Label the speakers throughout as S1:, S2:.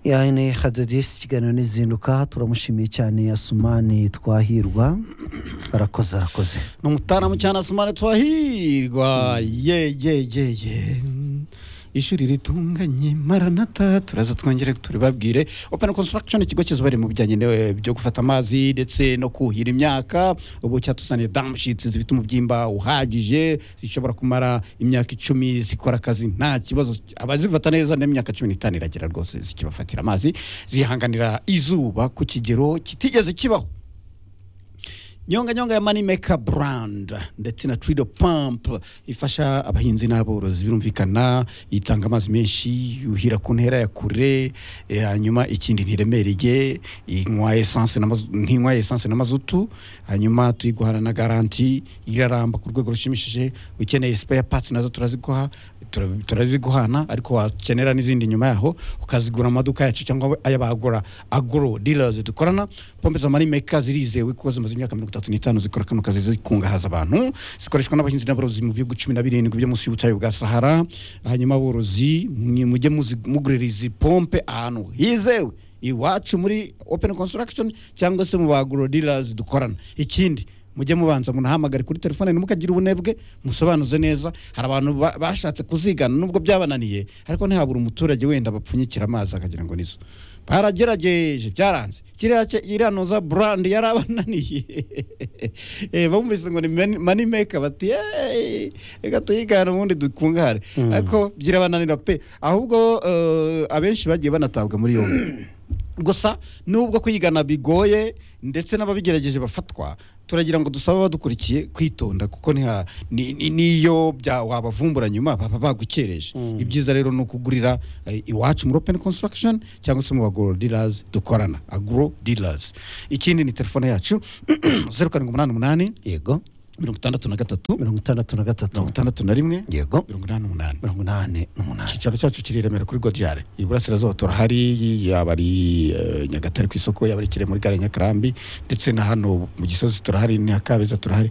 S1: yani hadadisi ikiganiro n'izinduka turamushimiye cyane asumani twahirwa arakoze arakoze
S2: ni umutaramu cyane asumani twahirwa ye ye ye ye ishuri ritunganye maranata turaza twongere turibabwire open construction ikigo kizobere mu bijyanye ne- byo gufata amazi ndetse no kuhira imyaka ubu cyatuzaniye damushitsi zifite umubyimba uhagije zishobora kumara imyaka icumi zikora akazi nta kibazo abazifata neza n'imyaka cumi n'itanu iragera rwose zikibafatira amazi zihanganira izuba ku kigero kitigeze kibaho nyonga nyonga ya manimeka brand ndetse na trido pump ifasha abahinzi n'aborozi birumvikana itanga amazi menshi yuhira ku ntera ya kure eh, hanyuma ikindi ntiremereye inywa essence na mazu- ntinywa essence n'amazutu hanyuma tuyiguhana na garanti iraramba ku rwego rushimishije ukeneye spare parts nazo turaziguha tura- turaziguhana ariko wakenera n'izindi nyuma yaho ukazigura mu maduka yacu cyangwa ay'abagura agro dealers dukorana pompe za marimeka zirizewe kuko zimaze imyaka mirongo itatu n'itanu zikora kano kazi zikungahaza abantu zikoreshwa n'abahinzi n'aborozi mu bihugu cumi na birindwi byo munsi y'ubutayu bwa sahara hanyuma aborozi mwe mujye muzi- mugurira izi pompe ahantu hizewe iwacu muri open construction cyangwa se mu ba agro dealers dukorana ikindi mujye mubanza munahamagare kuri telefone ntimukagire ubunebwe musobanuze neza hari abantu ba- bashatse kuzigana nubwo byabananiye ariko ntihabura umuturage wenda bapfunyikira amazi akagira ngo nizo baragerageje byaranze kiriya cye- iriya noza brand yarabananiye Eh, bumvise ngo ni mani- money maker bati "Hey, reka tuyigane ubundi dukungahare ariko byirabananira pe ahubwo eh, abenshi bagiye banatabwa muri yombi gusa nubwo kuyigana bigoye ndetse n'ababigerageje bafatwa turagira ngo dusabe abadukurikiye kwitonda kuko niha- ni- ni- niyo bya- wabavumbura nyuma baba bagukereje ibyiza rero ni ukugurira eh, iwacu muri open construction cyangwa se mu bagoro dealers dukorana agro dealers ikindi ni telefone yacu zeru karindwi umunani umunani
S1: yego
S2: mirongo itandatu na gatatu
S1: mirongo itandatu na gatatu
S2: mirongo itandatu na rimwe
S1: yego
S2: mirongo inani n'umunani
S1: mirongo inani n'umunani
S2: icyicaro cyacu kiri i remera kuri godiyare iburasirazuba turahari yaba ari eh, nyagatare ku isoko yaba ari kire muri gare ya nyakarambi ndetse na hano mu gisozi turahari ni kabeza turahari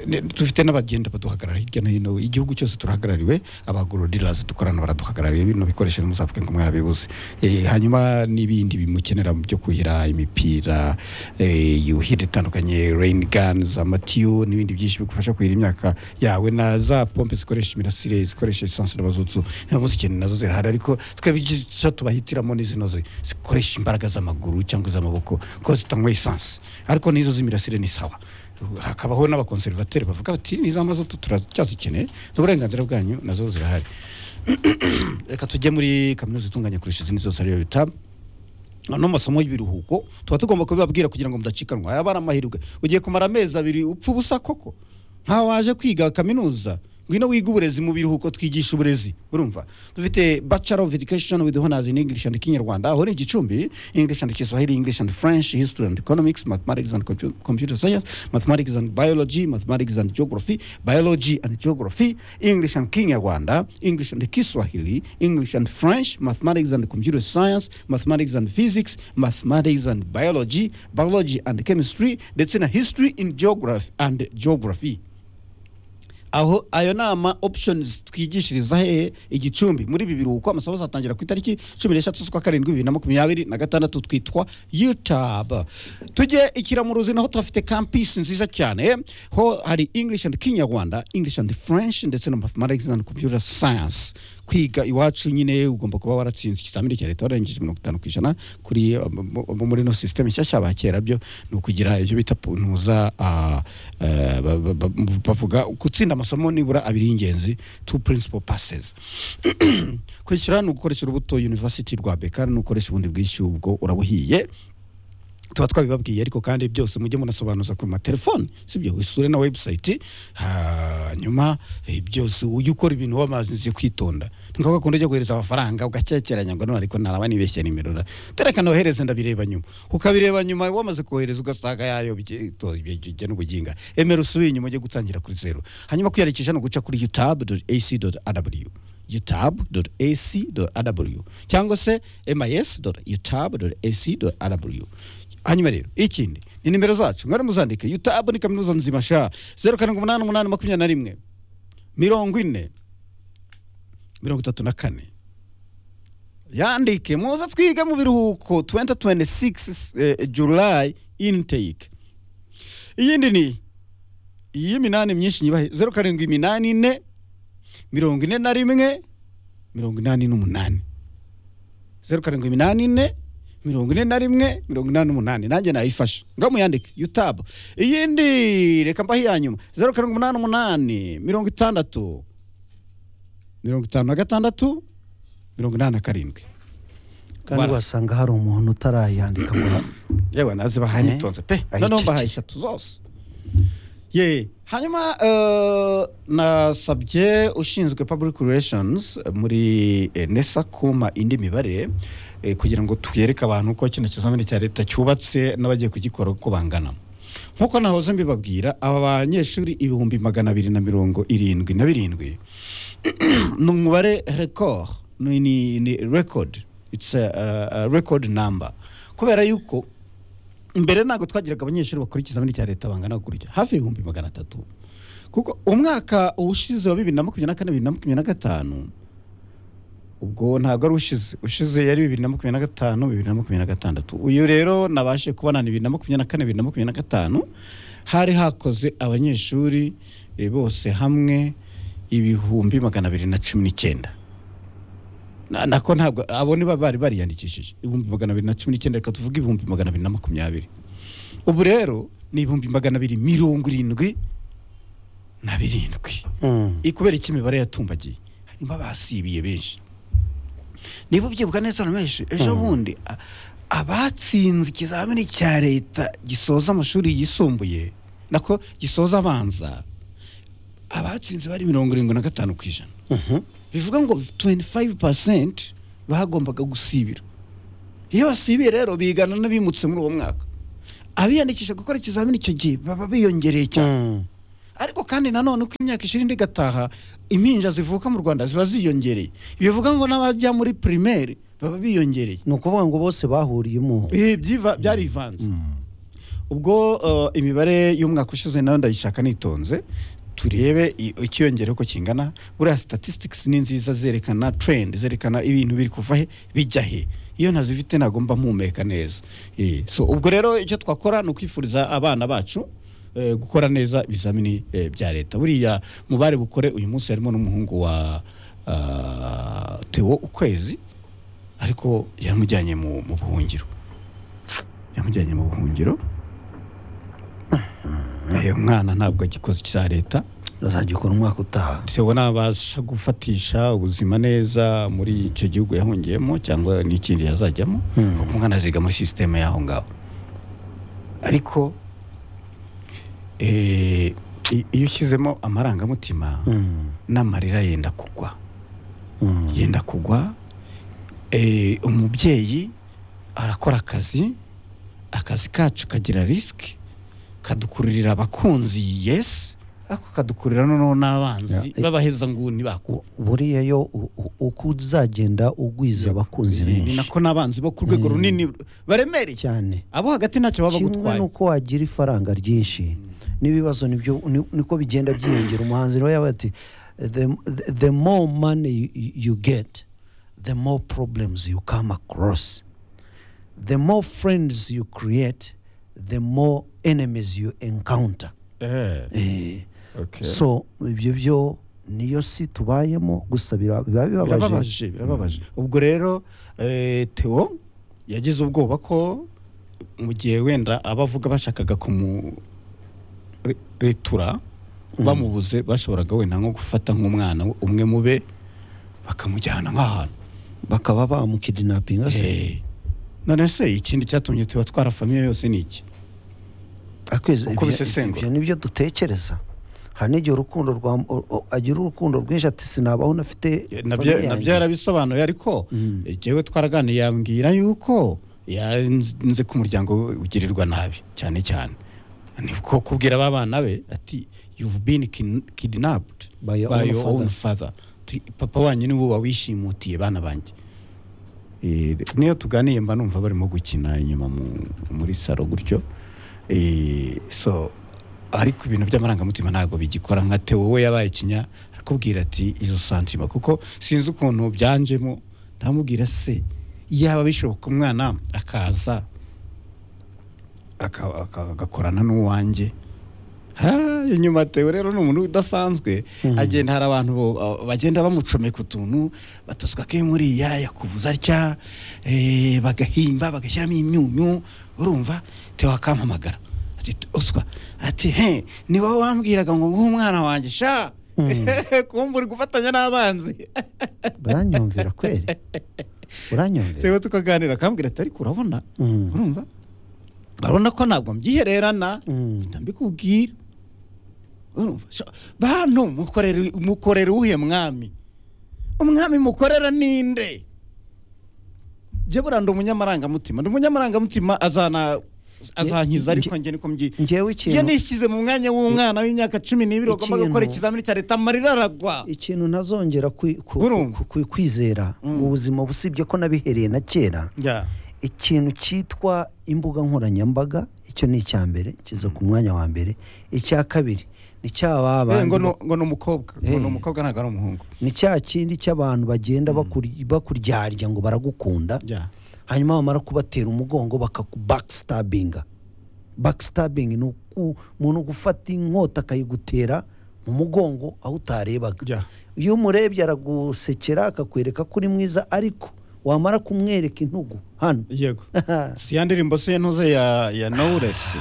S2: Ne- dufite n'abagenda baduhagarara hirya no hino igihugu cyose turahagarariwe abagoro dealers dukorana baraduhagarariye bino bikoresho ntimuzavuge ngo mwarabibuze Eh, hanyuma n'ibindi bimukenera mu byo kuhira imipira eh, yuhira itandukanye rain guns amatiyo n'ibindi byinshi bigufasha kuhira imyaka yawe na za pompe zikoresha imirasire zikoresha esanse n'abazutsu ikintu nazo zirahari ariko twebwe icyo tubahitiramo ni zino zi- zikoresha imbaraga z'amaguru cyangwa iz'amaboko kuko zitanywa esanse ariko n'izo z'imirasire ni sawa hakabaho n'abakonserivateri bavuga bati n'izo mazutu turacyazikeneye uburenganzira bwanyu nazo zirahari reka tujye muri kaminuza itunganya kurusha izindi zose ariyo yutabu n'amasomo y'ibiruhuko tuba tugomba kubibabwira kugira ngo mudacikanwa yaba ari amahirwe ugiye kumara amezi abiri upfa ubusa koko nta waje kwiga kaminuza ngwino wiga uburezi mu biruhuko twigisha uburezi urumva dufite bachelor of education with honors in english and kinyarwanda aho ni igicumbi english and kiswahili english and french history and economics mathematics and compu- computer science mathematics and biology mathematics and geography biology and geography english and kinyarwanda english and kiswahili english and french mathematics and computer science mathematics and physics mathematics and biology biology and chemistry ndetse na history in geography and geography aho ayo nama options twigishiriza hehe igicumbi muri ibi biruhuko amasomo azatangira ku itariki cumi n'eshatu z'ukwa karindwi bibiri na makumyabiri na gatandatu twitwa utab tujye ikiramuruzi naho tuhafite campus nziza cyane ho hari english and kinyarwanda english and french ndetse na mathematics and computer science kwiga iwacu nyine ugomba kuba waratsinze ikizamini cya leta warengeje mirongo itanu ku ijana kuri um, mu- mu- muri ino sisiteme nshyashya bakera byo ni ukugira ibyo bita puntuza ah, eh, ba- ba- ba- bavuga gutsinda amasomo nibura abiri y'ingenzi two principal passes kwishyura ni ugukoresha urubuto university rwa beka ni ugukoresha ubundi bwishyu ubwo urabuhiye tuba twabibabwiye ariko kandi byose mujye munasobanuza ku matelefoni sibyo usure na website hanyuma eh, byose ujye ukora ibintu wamazi nzi kwitonda ni ngombwa kundi ujya kohereza amafaranga ugakekeranya ngo none ariko ntaraba nibeshye nimero ra tereka nohereze ndabireba nyuma ukabireba nyuma wamaze kohereza ugasanga yayo bijya n'ubuginga emera usubiye inyuma ujye gutangira kuri zeru hanyuma kwiyandikisha ni uguca kuri utab.ac.rw utab.ac.rw cyangwa se mis.utab.ac.rw hanyuma rero ikindi ni nimero zacu mwari muzandike utab ni kaminuza nzima sha zeru karindwi umunani umunani makumyabiri na rimwe mirongo ine mirongo itatu na kane yandike muze twige mu biruhuko 2026 eh, july intake iyindi ni iy'iminani myinshi nyibahe zeru karindwi iminani ine mirongo ine na rimwe mirongo inani n'umunani zeru karindwi iminani ine mirongo ine na rimwe mirongo inani n'umunani nanjye nayifashe muyandike yutabu iyindi reka mbahe iya nyuma zeru karindwi umunani umunani mirongo itandatu mirongo itanu na gatandatu mirongo inani na karindwi
S1: kandi
S2: Bara.
S1: wasanga hari umuntu utarayandika ngo
S2: yewe nazi bahaye
S1: Eh,
S2: nitonze pe
S1: ayicece.
S2: noneho mbahaye eshatu zose ye hanyuma eh, nasabye ushinzwe public relations eh, muri eh, nesa kuma indi mibare eh, kugira ngo tuyereke abantu uko kino kizamini cya leta cyubatse n'abagiye kugikora uko bangana nk'uko nahoze mbibabwira aba banyeshuri ibihumbi magana abiri na mirongo irindwi na birindwi ni umubare record ni, ni, ni record it's a, a, a record number kubera yuko imbere ntabwo twagiraga abanyeshuri bakora ikizamini cya leta bangana gutya hafi y'ibihumbi magana atatu kuko umwaka ushize wa bibiri na makumyabiri na kane bibiri na makumyabiri na gatanu ubwo ntabwo ari ushize ushize yari bibiri na makumyabiri na gatanu bibiri na makumyabiri na gatandatu uyu rero nabashe kubona ni bibiri na makumyabiri na kane bibiri na makumyabiri na gatanu hari hakoze abanyeshuri eh, bose hamwe ibihumbi magana abiri na cumi n'icyenda Na- nako ntabwo abo ni ba- bari bariyandikishije ibihumbi magana abiri na cumi n'icyenda reka tuvuge ibihumbi magana abiri na makumyabiri ubu rero ni ibihumbi magana abiri mirongo irindwi na birindwi
S1: Hmm.
S2: I- kubera iki imibare yatumbagiye harimo abasibiye benshi niba ubyibuka neza na benshi ejo bundi a- abatsinze ikizamini cya leta gisoza amashuri yisumbuye nako gisoza abanza abatsinze bari mirongo irindwi na gatanu ku ijana
S1: Mhm.
S2: bivuga ngo 25% bagombaga gusibira iyo basibiye rero bigana n'abimutse muri uwo mwaka abiyandikisha gukora ikizamini icyo gihe baba biyongereye cyane
S1: Hmm.
S2: ariko kandi nanone uko imyaka ishirini indi igataha impinja zivuka mu rwanda ziba ziyongereye bivuga ngo n'abajya muri primaire baba biyongereye
S1: ni ukuvuga ngo bose bahuriyemo
S2: Ibi byiva- byarivanze ubwo eh, imibare y'umwaka ushize nayo ndayishaka nitonze turebe i- ikiyongera uko kingana buriya statistics ni nziza zerekana trend zerekana ibintu biri kuva he bijya he iyo ntazifite ntabwo mba mpumeka neza Eh, so ubwo rero icyo twakora ni ukwifuriza abana bacu eh, gukora neza ibizamini eh, bya leta buriya mubare bukore uyu munsi harimo n'umuhungu wa ah, Theo ukwezi ariko yamujyanye mu mu buhungiro yamujyanye mu buhungiro uyu mwana ntabwo agikoze icya leta
S1: bazajya ukora umwaka utaha
S2: tewe nabasha gufatisha ubuzima neza muri icyo gihugu yahungiyemo cyangwa n'ikindi yazajyamo
S1: Hmm.
S2: umwana aziga muri sisiteme y'aho ngaho ariko eh, i- iyo ushyizemo amarangamutima
S1: Hmm.
S2: n'amarira yenda kugwa
S1: Hmm.
S2: yenda kugwa eh, umubyeyi arakora akazi akazi kacu kagira risiki kadukururira abakunzi yes ariko kadukururira noneho n'abanzi
S1: Ya.
S2: b'abaheza nguni bako
S1: buriya yo u- u- uko uzagenda ugwiza abakunzi
S2: ni
S1: benshi
S2: nako n'abanzi bo ku rwego
S1: Mm.
S2: runini baremereye
S1: cyane
S2: abo hagati ntacyo baba
S1: kimwe
S2: bagutwaye
S1: nuko wagira ifaranga ryinshi n'ibibazo nibyo ni- niko bigenda byiyongera umuhanzi rero yabaye ati the, the, the more money you- you get the more problems you come across the more friends you create the more enemies you encounter
S2: Eh,
S1: Eh,
S2: okay.
S1: so ibyo byo niyo si tubayemo gusa bira- biba bibabaje
S2: birababaje birababaje ubwo rero eh, Theo yagize ubwoba ko mu gihe wenda abavuga bashakaga kumuretura bamubuze bashoboraga wenda nko gufata nk'umwana umwe mube bakamujyana nk'ahantu
S1: bakaba bamukidinapinga se
S2: Eh, none se ikindi cyatumye tuba twara famiye yose ni iki
S1: akwezi
S2: Uko
S1: ibyo-
S2: bisesengura.
S1: ibyo nibyo dutekereza hari n'igihe urukundo rwa o- o- agira urukundo rwinshi ati sinabaho nafite
S2: nabyo
S1: famille
S2: nabyo
S1: yanjye."
S2: yarabisobanuye ariko
S1: Mm.
S2: eh, jyewe twaraganiye yambwira yuko yanze ko umuryango we ugirirwa nabi cyane cyane ni ko kubwira ba bana be ati you've been kin- kidnapped
S1: By your own
S2: by your
S1: father."
S2: own father Ti- papa wanyu niwe wawishimutiye bana banjye Eh, niyo tuganiye mba numva barimo gukina inyuma mu- muri saro gutyo Eh, so ariko ibintu by'amarangamutima ntabwo bigikora nka Theo we yabaye ikinya arakubwira ati izo santima kuko sinzi ukuntu byanjemo ndamubwira se yaba bishoboka umwana akaza aka- aka- agakorana n'uwanjye Ha, inyuma atewe rero ni umuntu udasanzwe agenda hari abantu bo- a- bagenda bamucomeka utuntu batusuka ko muriya yakuvuza atya eh, bagahimba bagashyiramo imyunyu urumva tewa akampamagara ati uswa ati he ni wowe wambwiraga ngo nguhe umwana wanjye sha kumva uri gufatanya n'abanzi
S1: uranyumvira kweli uranyumvira
S2: tewe tukaganira akambwira ati ariko urabona
S1: Mm.
S2: urumva urabona ko ntabwo mbyihererana
S1: Mm.
S2: mpita mbikubwira urumva sha- bantu mukorera mukorera uwuhe mwami umwami mukorera ninde njye buriya ndi umunyamarangamutima ndi umunyamarangamutima azana azankiza
S1: Nge-
S2: ariko njye niko mbyi
S1: njyewe
S2: iyo
S1: ikintu
S2: nishyize mu mwanya w'umwana w'imyaka cumi n'ibiri wagombaga gukora
S1: Ikintu-
S2: ikizamini cya leta amarira aragwa
S1: ikintu ntazongera kwi- ku-
S2: Urumva?
S1: ku- ku- kwizera mu buzima usibye ko nabihereye na kera
S2: Ya.
S1: ikintu cyitwa imbuga nkoranyambaga icyo ni icya mbere kiza ku mwanya wa mbere icya kabiri ni cya ba
S2: Eh, ngo
S1: bandi
S2: ni- ngo ni umukobba ngo ni
S1: Eh.
S2: umukobwa ntabwo ari umuhungu
S1: ni cya kindi cy'abantu bagenda bakuri- bakuryarya ngo baragukunda
S2: Ya.
S1: hanyuma bamara kubatera umugongo bakakubackstabbinga backstabbing ni uku- umuntu gufata inkota akayigutera mu mugongo aho utarebaga
S2: Ya.
S1: iyo umurebye aragusekera akakwereka ko uri mwiza ariko wamara kumwereka intugu hano
S2: yego si ya ndirimbo se ntuze ya ya knowless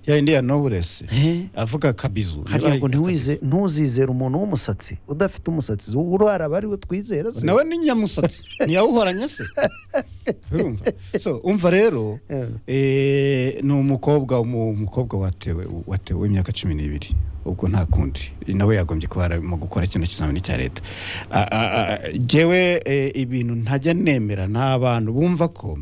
S2: ya indi ya knowless
S1: Eh?
S2: avuga kabizu
S1: hariya ngo ntiwize- ntuzizere umuntu w'umusatsi udafite umusatsi uraraba ari we twizera se
S2: nawe ni nyamusatsi ntiyawuhoranye se urumva so umva rero
S1: Eh.
S2: eh, ni umukobwa umu- umukobwa watewe watewe w'imyaka cumi n'ibiri ubwo nta kundi nawe yagombye kuba arimo gukora kino kizamini cya leta A- a- a- jyewe eh, ibintu ntajya nemera n'abantu bumva ko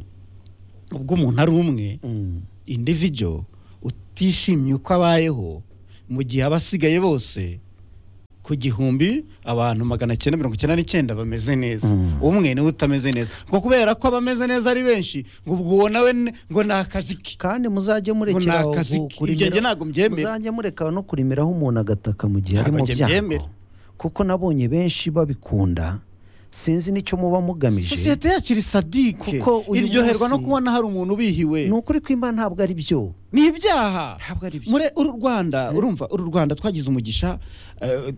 S2: ubwo umuntu ari umwe
S1: Mm.
S2: individual utishimye uko abayeho mu gihe abasigaye bose ku gihumbi abantu magana cyenda mirongo icyenda n'icyenda bameze neza
S1: Mm.
S2: umwe niwe utameze neza ngo kubera ko abameze neza ari benshi ngo ubwo uwo nawe ni- ngo ni akazi ke
S1: kandi muzajye
S2: Ngo
S1: murekeraho
S2: ni akazi
S1: gu-
S2: ke.
S1: kurimira-
S2: Ibyo njye ntabwo mbyemera.
S1: muzajye mureka no kurimiraho umuntu agataka mu gihe ari
S2: Ntabwo
S1: mu
S2: njye mbyemera.
S1: byago kuko nabonye benshi babikunda sinzi n'icyo muba mugamije
S2: sosiyete yacu iri sadike
S1: Kuko uyu
S2: iryoherwa no
S1: munsi-
S2: kubona hari umuntu ubihiwe
S1: ni ukuri kw'imana ntabwo ari byo
S2: ni ibyaha
S1: ntabwo ari byo
S2: muri uru rwanda urumva uru rwanda twagize umugisha eh,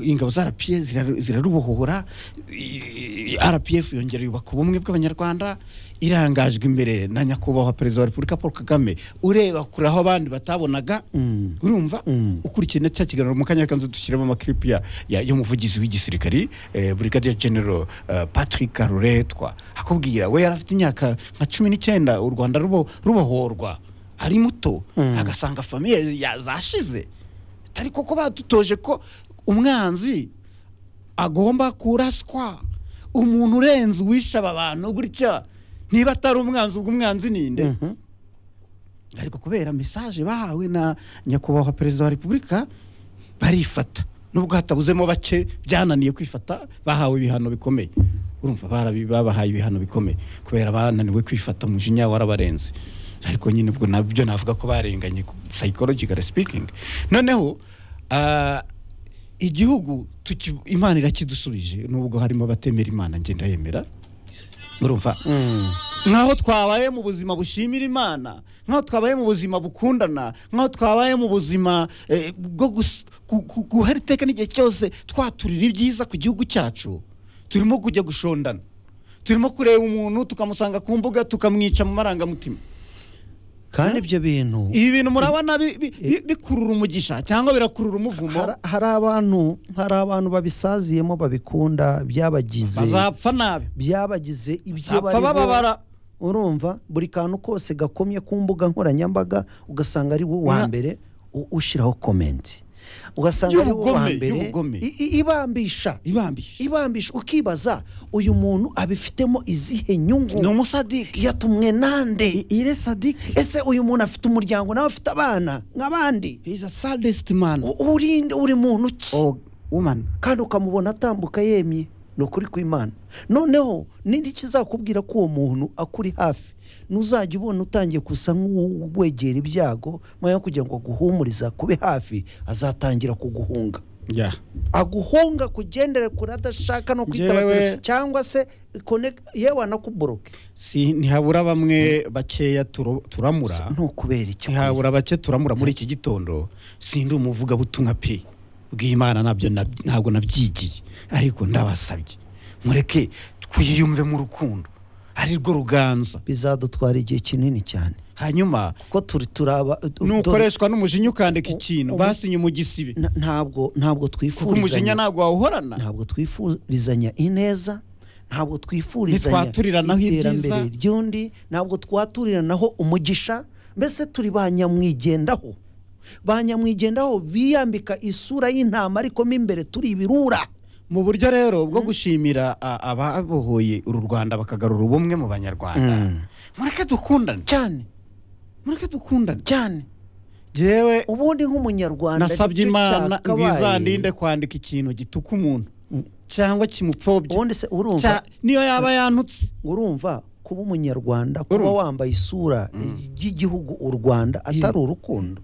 S2: ingabo za rpa ziraru- zirarubohora i- i- rpf yongera yubaka ubumwe bw'abanyarwanda irangajwe imbere na nyakubahwa perezida wa repubulika paul kagame ureba kure aho abandi batabonaga
S1: Mm.
S2: urumva
S1: Mm.
S2: ukurikiye na cya kiganiro mu kanya kanzu dushyiramo amakiripi ya- ya- y'umuvugizi w'igisirikari eh, brigadier general eh, patrick ruretwa akubwira we yari afite imyaka nka cumi n'icyenda u rwanda rubo- rubohorwa ari muto
S1: Mm.
S2: agasanga famiye yazashize atari koko badutoje ko umwanzi agomba kuraswa umuntu urenze uwishe aba bantu gutya niba atari umwanzi ubwo umwanzi ninde
S1: Mhm.
S2: ariko kubera mesaje bahawe na nyakubahwa perezida wa repubulika barifata nubwo hatabuzemo bake byananiye kwifata bahawe ibihano bikomeye urumva barabi- babahaye ibihano bikomeye kubera bananiwe kwifata umujinya warabarenze ariko nyine ubwo nabyo navuga ko barenganye psychological speaking noneho ah, igihugu tuki- imana irakidusubije nubwo harimo abatemera imana ngenda yemera urumva
S1: Mm.
S2: nkaho twabaye mu buzima bushimira imana nkaho twabaye mu buzima bukundana nkaho twabaye mu buzima eh, bwo gus- gu- gu- guhera iteka n'igihe cyose twaturira ibyiza ku gihugu cyacu turimo kujya gushondana turimo kureba umuntu tukamusanga ku mbuga tukamwica mu marangamutima
S1: kandi ibyo bintu
S2: ibi bintu murabona bi- bi- bi- bikurura umugisha cyangwa birakurura umuvumo
S1: hari- hari abantu hari abantu babisaziyemo babikunda byabagize
S2: bazapfa nabi
S1: byabagize ibyo
S2: bazapfa
S1: bariho.
S2: bababara
S1: urumva buri kantu kose gakomye ku mbuga nkoranyambaga ugasanga ari wo wa
S2: Nka-
S1: mbere u- ushyiraho komenti ugasanga ari wo wa
S2: Y'ubugome,
S1: mbere
S2: y'ubugome.
S1: i- i- ibambisha
S2: ibambisha
S1: ibambisha ukibaza uyu muntu abifitemo izihe
S2: ni
S1: nyungu
S2: umusadike
S1: yatumwe nande
S2: ire sadike
S1: ese uyu muntu afite umuryango nawe afite abana nk'abandi
S2: is a saddest man
S1: U- urinde uri muntu ki
S2: or woman
S1: kandi ukamubona atambuka yemye ni ukuri kw'imana noneho n'indi kizakubwira ko uwo muntu akuri hafi ntuzajya ubona utangiye gusa nk'uwegera ibyago mwanya wo kugira ngo aguhumurize akube hafi azatangira kuguhunga
S2: yeah.
S1: aguhunga kugendera kure adashaka no kwitaba
S2: Njyewe-
S1: telefone cyangwa se connect- yewe anakuboroke
S2: si ntihabura bamwe bakeya turo- turamura
S1: ntukubera icyo
S2: ntihabura bake turamura muri iki gitondo sindi umuvugabutumwa pe bw'imana nabyo nab- ntabwo nabyigiye ariko ndabasabye mureke twiyumve mu rukundo ari rwo ruganza
S1: bizadutwara igihe kinini cyane
S2: hanyuma
S1: kuko turi turaba
S2: nukoreshwa n'umujinya ukandika ikintu
S1: umu-
S2: basinye mu gisibe
S1: Nta- ntabwo ntabwo
S2: kuko umujinya
S1: twifurizanya
S2: ntabwo wawuhorana
S1: ntabwo twifurizanya ineza ntabwo twifurizanya
S2: Ntitwaturiranaho
S1: iterambere
S2: ibyiza.
S1: ry'undi ntabwo twaturiranaho umugisha mbese turi ba nyamwigendaho ba nyamwigendaho biyambika isura y'intama ariko mo imbere turi ibirura
S2: mu buryo rero bwo gushimira a- ababohoye uru rwanda bakagarura ubumwe mu banyarwanda mureke dukundane
S1: cyane
S2: mureke dukundane
S1: cyane
S2: jewe
S1: ubundi nk'umunyarwanda
S2: nasabye
S1: nicyo
S2: imana
S1: cyakabaye.
S2: izandinde kwandika ikintu gituka umuntu
S1: Mm.
S2: cyangwa kimupfobya
S1: ubundi se urumva
S2: Cya- niyo yaba yantutse
S1: urumva kuba umunyarwanda kuba
S2: Urumva.
S1: wambaye isura y'igihugu u rwanda atari urukundo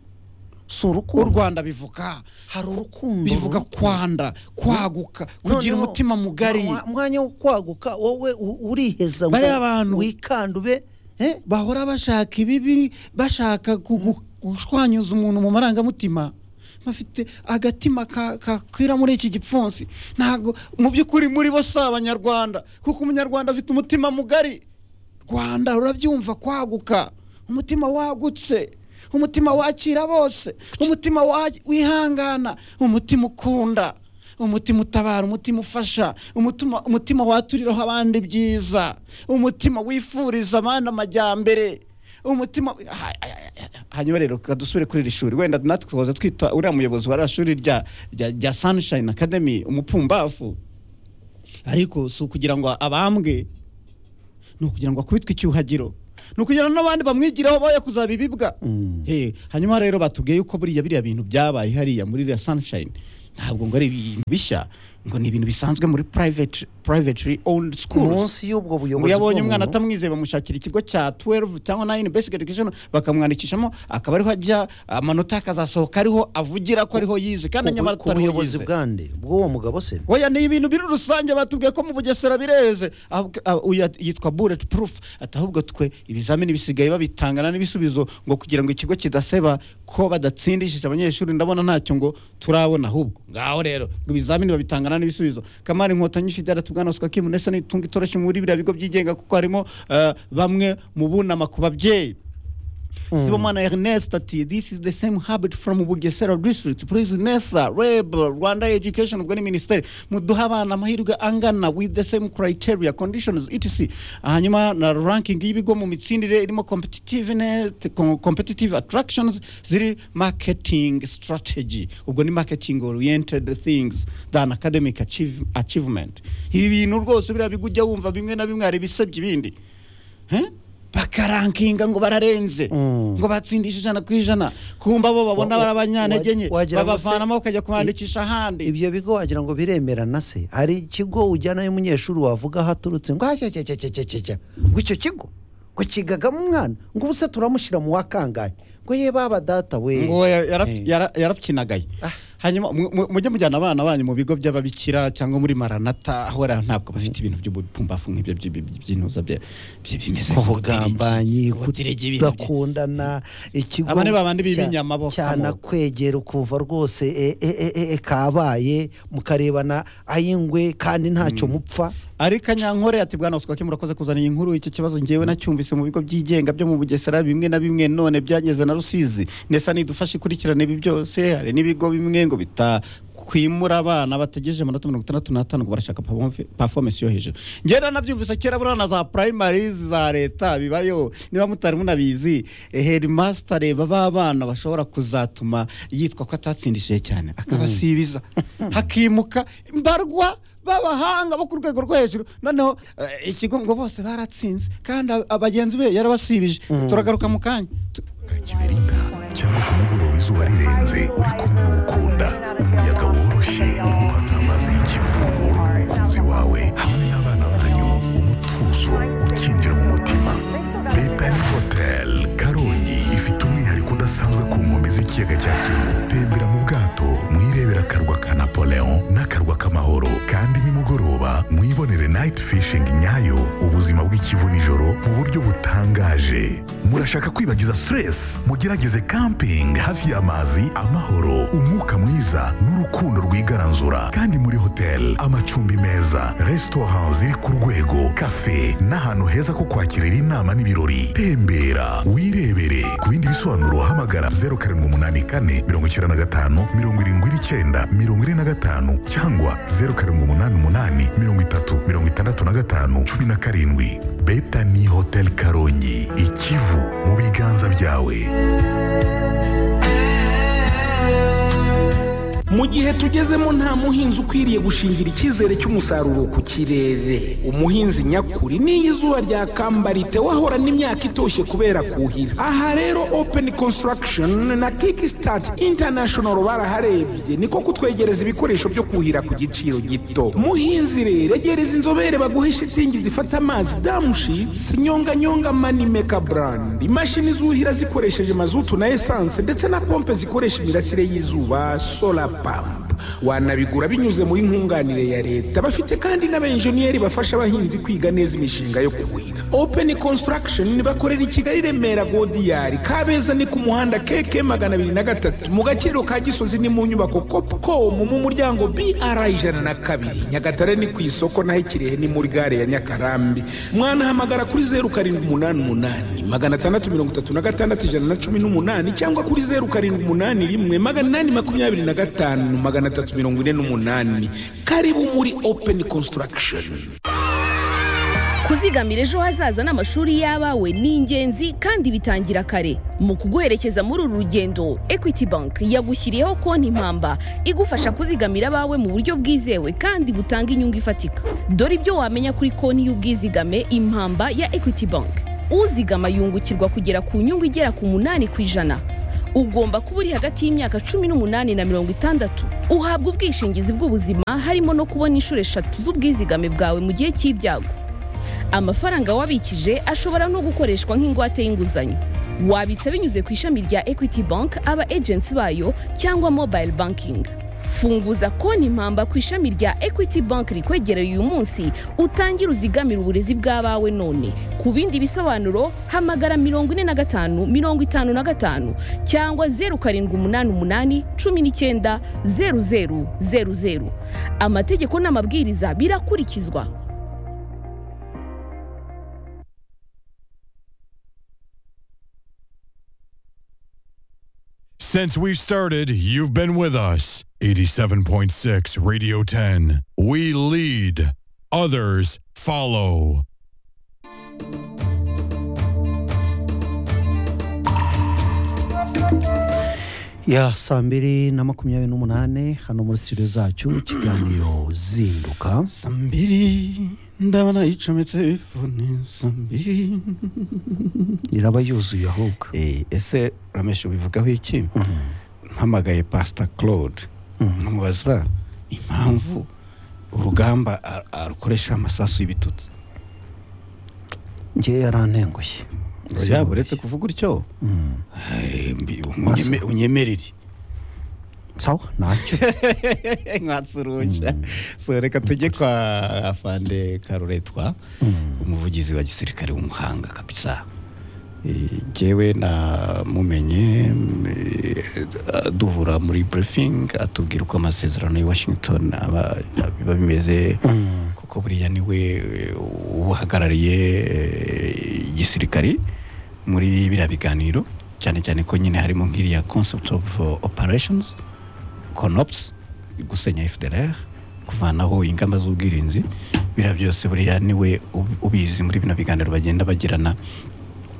S1: si
S2: u
S1: urukundo
S2: rwanda bivuga
S1: hari urukundo
S2: bivuga
S1: rurukundo.
S2: kwanda kwaguka kugira
S1: Noneho,
S2: umutima mugari
S1: mwa- mwanya wo kwaguka wowe u- uriheza
S2: Bariya bantu-
S1: wikandube eh?
S2: bahora bashaka ibibi bashaka kugu- gushwanyuza umuntu mu marangamutima bafite agatima ka- kakwira muri iki gipfunsi ntabwo mu by'ukuri muri bo si abanyarwanda kuko umunyarwanda afite umutima mugari rwanda rurabyumva kwaguka umutima wagutse umutima wakira bose umutima wa- wihangana umutima ukunda umutima utabara umutima ufasha umutima, umutima waturiraho abandi byiza umutima wifuriza abandi amajyambere umutima ha- ha- ha- hanyuma rero reka dusubire kuri iri shuri wenda natwe tukaza twita uriya muyobozi wa rya shuri rya, rya, rya sunshine academy umupumbafu ariko si ukugira ngo abambwe ni ukugira ngo akubitwe icyuhagiro ni ukugira ngo n'abandi bamwigiraho boye kuzaba ibibwa
S1: Mm.
S2: Eh, hanyuma rero batubwiye yuko buriya biriya bintu byabaye hariya muri iriya sunshine ntabwo ngo ari ibintu bishya ngo ni ibintu bisanzwe muri private privately owned schools
S1: munsi y'ubwo
S2: ngo
S1: buyobozi
S2: yabonye umwana
S1: bw'umuntu,
S2: atamwizeye bamushakira ikigo cya 12 cyangwa 9 basic education bakamwandikishamo akaba ariho ajya amanota akazasohoka ariho avugira ko ariho yize kandi
S1: ku-
S2: nyamara
S1: ku
S2: atariho
S1: buyobozi
S2: yize
S1: bwande bw'uwo mugabo se
S2: oya ni ibintu biri rusange batubwiye ko mu bugesera bireze Ahubwo- ah, uyu at- yitwa bullet proof ati ahubwo twe ibizamini bisigaye babitangana n'ibisubizo ngo kugira ngo ikigo kidaseba ko badatsindishije abanyeshuri ndabona ntacyo ngo turabona ahubwo ngaho rero ngo ibizamini babitangana n'ibisubizo kamari inkotanyi fidela tubwanaswa kimunese n'itunga itoroshye muri biriya bigo byigenga kuko harimo eh, bamwe mu bunama ku babyeyi Sibomana Ernest ati this is the same habit from Bugesera district please Nesa Reb Rwanda Education ubwo ni ministeri muduha abana amahirwe angana with the same criteria conditions etc hanyuma na ranking y'ibigo mu mitsindire irimo competitiveness com- competitive attractions ziri marketing strategy ubwo ni marketing oriented things than academic achieve, achievement ibi bintu rwose biriya bigo ujya wumva bimwe na bimwe hari ibisebya ibindi Eh? bakarankinga ngo bararenze
S1: Mm.
S2: ngo batsindisha ijana ku ijana kumva bo babona
S1: Wa- wa-
S2: bari abanyantege nke
S1: wa- wagira ngo se-
S2: babavanamo bakajya kubandikisha ahandi
S1: ibyo bigo wagira ngo biremerana se hari ikigo ujyanayo umunyeshuri wavuga aho aturutse ngo hacyacyacyacyacyacya ngo icyo kigo ngo kigagamo umwana ngo ubu se turamushyira mu wa kangahe ngo ye baba data we
S2: ngo ya- yarap-
S1: Eh.
S2: yara- yarabyinagaye
S1: Ah.
S2: hanyuma mu- mu- mujye mujyana abana banyu mu bigo by'ababikira cyangwa muri maranata aho rero ntabwo bafite ibintu by'ubupumbafu nk'ibyo by'i- by'i- by'intuza bye- bye- bimeze
S1: ubugambanyi
S2: kutirege ibintu bye.
S1: kudakundana ikigo
S2: Aba ni babandi
S1: cya-
S2: b'ibinyama bo, kamwe.
S1: cyanakwegera ukumva rwose e, e, e, e, e, kabaye mukarebana ay'ingwe kandi ntacyo mupfa
S2: ariko anyankore ati bwana uswake murakoze kuzana iyi nkuru iki kibazo ngewe nacyumvise mu bigo byigenga byo mu bugesera bimwe na bimwe none byageze na rusizi ndetse nidufashe ikurikirane ibi byose hari n'ibigo bimwe ngo bitakwimura abana bategereje amanota mirongo itandatu n'atanu ngo barashaka pavomfe- performance yo hejuru ngenda nabyumvise kera buriya na za primary za leta bibayo niba mutari munabizi eh, headmaster b'abana bashobora kuzatuma yitwa ko atatsindishije cyane akabasibiza hakimuka mbarwa b'abahanga bo ku rwego rwo hejuru noneho eh, ikigo ngo bose baratsinze kandi ab- abagenzi be yarabasibije turagaruka mu kanya Tu-
S3: kibirinka cyangwa ku mugoroba izuba rirenze uri kumwe n'uwukunda umuyaga woroshye umuha nk'amazi y'ikivugo umukunzi wawe hamwe n'abana banyu umutuzo ukinjira mu mutima leta ni hotel karongi ifite umwihariko udasanzwe ku nkombe z'ikiyaga cya kivu tembera mu bwato mwirebera akarwa kanapo nijoro mu buryo butangaje murashaka kwibagiza siteresi mugerageze kampingi hafi y'amazi amahoro umwuka mwiza n'urukundo rwigaranzura kandi muri hoteli amacumbi meza resitora ziri ku rwego kafe n'ahantu heza ko kwakirira inama n'ibirori tembera wirebere ku bindi bisobanuro hamagara zeru karindwi umunani kane mirongo icyenda na gatanu mirongo irindwi n'icyenda mirongo ine na gatanu cyangwa zeru karindwi umunani umunani mirongo itatu mirongo itandatu na gatanu cumi na karindwi beta ni hoteli karongi ikivu mu biganza byawe
S4: mu gihe tugezemo nta muhinzi ukwiriye gushingira icyizere cy'umusaruro ku kirere umuhinzi nyakuri n'iyo izuba ryakambara wahorana imyaka itoshye kubera kuhira aha rero open construction na kickstart international baraharebye niko kutwegereza ibikoresho byo kuhira ku giciro gito muhinzi rero egereza inzobere baguhe shitingi zifata amazi damushitsi nyonganyonga manimeka brand imashini zuhira zikoresheje mazutu na esanse ndetse na pompe zikoresha imirasire y'izuba solar pampa wanabigura binyuze muri nkunganire ya leta bafite kandi n'abenjeniyeri bafasha abahinzi kwiga neza imishinga yo kuhira open construction bakorera i kigali remera godiyari kabeza ni ku muhanda keke magana abiri na gatatu mu gaciro ka gisozi ni mu nyubako copcom mu muryango br ijana na kabiri nyagatare ni ku isoko naho ikirehe ni muri gare ya nyakarambi mwanahamagara kuri zeru karindwi umunani umunani magana atandatu mirongo itatu na gatandatu ijana na cumi n'umunani cyangwa kuri zeru karindwi umunani rimwe magana inani makumyabiri na gatanu magana atatu mirongo ine n'umunani karibu muri open construction
S5: kuzigamira ejo hazaza n'amashuri y'abawe ni ingenzi kandi bitangira kare mu kuguherekeza muri uru rugendo equity bank yagushyiriyeho konti mpamba igufasha kuzigamira abawe mu buryo bwizewe kandi butanga inyungu ifatika dore ibyo wamenya kuri konti y'ubwizigame impamba ya equity bank uzigama yungukirwa kugera ku nyungu igera ku munani ku ijana ugomba kuba uri hagati y'imyaka cumi n'umunani na mirongo itandatu uhabwa ubwishingizi bw'ubuzima harimo no kubona inshuro eshatu z'ubwizigame bwawe mu gihe cy'ibyago amafaranga wabikije ashobora no gukoreshwa nk'ingwate y'inguzanyo wabitsa binyuze ku ishami rya equity bank aba agency bayo cyangwa mobile banking funguza konti mpamba ku ishami rya equity bank rikwegereye uyu munsi utangire uzigamire uburezi bw'abawe none ku bindi bisobanuro hamagara mirongo ine na gatanu mirongo itanu na gatanu cyangwa zeru karindwi umunani umunani cumi n'icyenda zeru zeru zeru zeru amategeko n'amabwiriza birakurikizwa
S6: Since we started, you've been with us. 87.6 Radio 10. We lead, others follow.
S1: ya saa mbiri na makumyabiri n'umunani hano muri studio zacu ikiganiro zinduka
S2: sambiri ndabona yicometse fone sambiri
S1: iraba yuzuye ahubwo
S2: Eh, ese rameshe ubivugaho iki mpamagaye pasita claude nkamubaza impamvu urugamba a- arukoresha amasasu y'ibitutsi
S1: ngewe yarantengushye
S2: yaba uretse kuvuga utyo Eh, mbi- unyeme- unyemerere
S1: sawa ntacyo
S2: nkatsuruja so reka tujye kwa afande karuretwa umuvugizi wa gisirikare w'umuhanga kabisa Eh, jyewe namumenye mm, eh, duhura muri briefing atubwira uko amasezerano y'i washington aba biba bimeze kuko buriya niwe eh, uhagarariye eh, igisirikare muri biriya biganiro cyane cyane ko nyine harimo nk'iriya concept of eh, operations conops gusenya fdr kuvanaho ingamba z'ubwirinzi biriya byose buriya niwe ub- ubizi muri bino biganiro bagenda bagirana